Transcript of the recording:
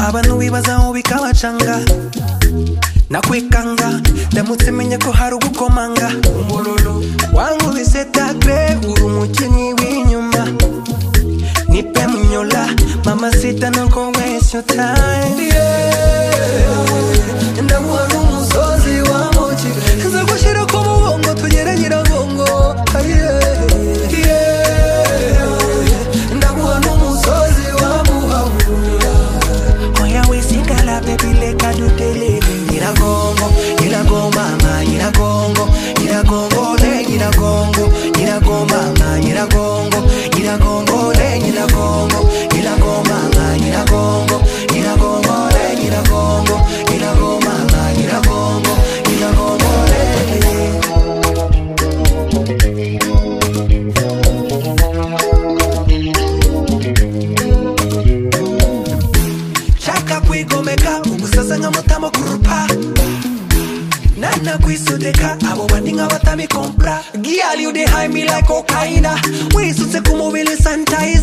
abantu bibaza aho bikabacanga nakwikanga ndamutse menye ko hari ugukomanga wankubise takre uri umukinnyi w'inyuma nipe munyola mama sita noko wese yo tayime ndamuha n'umusozi wamuki nza gushyira ku mubongo tugere nyiragongo yeah. Yeah. ndamuha n'umusozi wamuhabura oya wesigala baby leka dutele nyiragongo nyiragomama nyiragongo nyiragongo le nyiragongo nyiragomama nyiragongo nyiragongo le nyiragongo nyiragomama nyiragongo nyiragongo le nyiragongo nyiragomama nyiragongo nyiragongo le nshaka kwigomeka umusaza nk'amutamo kurupa nanakwisudeka abo bandi nk'abatami kompra giyali udehaimilako kaina wisutse ku mubiri sanitayiza